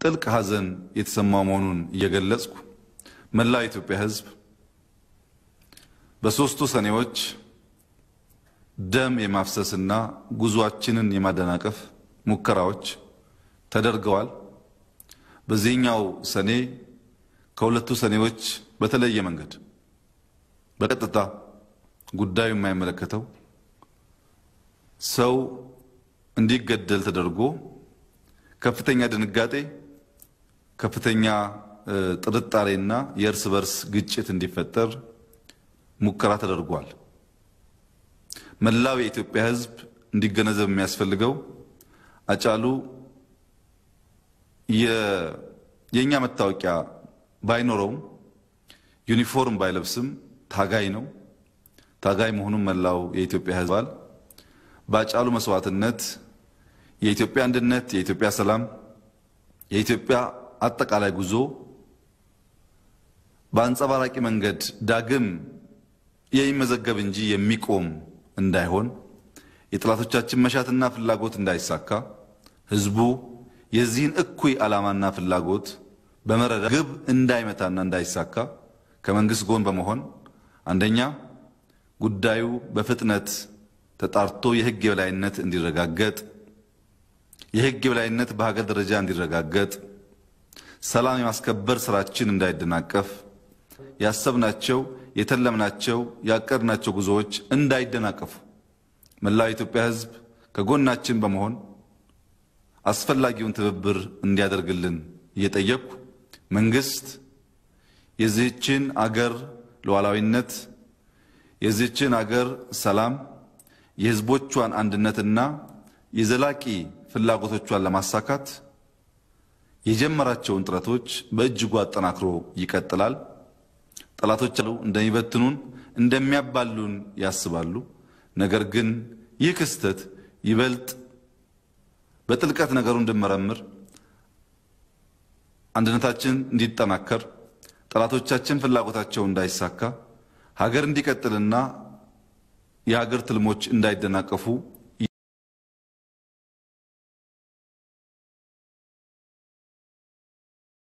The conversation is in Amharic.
ጥልቅ ሐዘን የተሰማው መሆኑን እየገለጽኩ መላው የኢትዮጵያ ሕዝብ በሦስቱ ሰኔዎች ደም የማፍሰስና ጉዟችንን የማደናቀፍ ሙከራዎች ተደርገዋል። በዚህኛው ሰኔ ከሁለቱ ሰኔዎች በተለየ መንገድ በቀጥታ ጉዳዩ የማይመለከተው ሰው እንዲገደል ተደርጎ ከፍተኛ ድንጋጤ፣ ከፍተኛ ጥርጣሬና የእርስ በርስ ግጭት እንዲፈጠር ሙከራ ተደርጓል። መላው የኢትዮጵያ ሕዝብ እንዲገነዘብ የሚያስፈልገው አጫሉ የእኛ መታወቂያ ባይኖረውም ዩኒፎርም ባይለብስም ታጋይ ነው። ታጋይ መሆኑን መላው የኢትዮጵያ ሕዝብ ባል በአጫሉ መስዋዕትነት የኢትዮጵያ አንድነት፣ የኢትዮጵያ ሰላም፣ የኢትዮጵያ አጠቃላይ ጉዞ በአንጸባራቂ መንገድ ዳግም የሚመዘገብ እንጂ የሚቆም እንዳይሆን የጠላቶቻችን መሻትና ፍላጎት እንዳይሳካ ህዝቡ የዚህን እኩይ ዓላማና ፍላጎት በመረዳት ግብ እንዳይመታና እንዳይሳካ ከመንግስት ጎን በመሆን አንደኛ ጉዳዩ በፍጥነት ተጣርቶ የህግ የበላይነት እንዲረጋገጥ፣ የህግ የበላይነት በሀገር ደረጃ እንዲረጋገጥ፣ ሰላም የማስከበር ስራችን እንዳይደናቀፍ፣ ያሰብናቸው የተለምናቸው ያቀድናቸው ጉዞዎች እንዳይደናቀፉ መላው የኢትዮጵያ ህዝብ ከጎናችን በመሆን አስፈላጊውን ትብብር እንዲያደርግልን እየጠየቅኩ መንግስት የዚህችን አገር ሉዓላዊነት የዚህችን አገር ሰላም የህዝቦቿን አንድነትና የዘላቂ ፍላጎቶቿን ለማሳካት የጀመራቸውን ጥረቶች በእጅጉ አጠናክሮ ይቀጥላል። ጠላቶች እንደሚበትኑን እንደሚያባሉን ያስባሉ። ነገር ግን ይህ ክስተት ይበልጥ በጥልቀት ነገሩ እንድመረምር አንድነታችን እንዲጠናከር ጠላቶቻችን ፍላጎታቸው እንዳይሳካ ሀገር እንዲቀጥልና የሀገር ትልሞች እንዳይደናቀፉ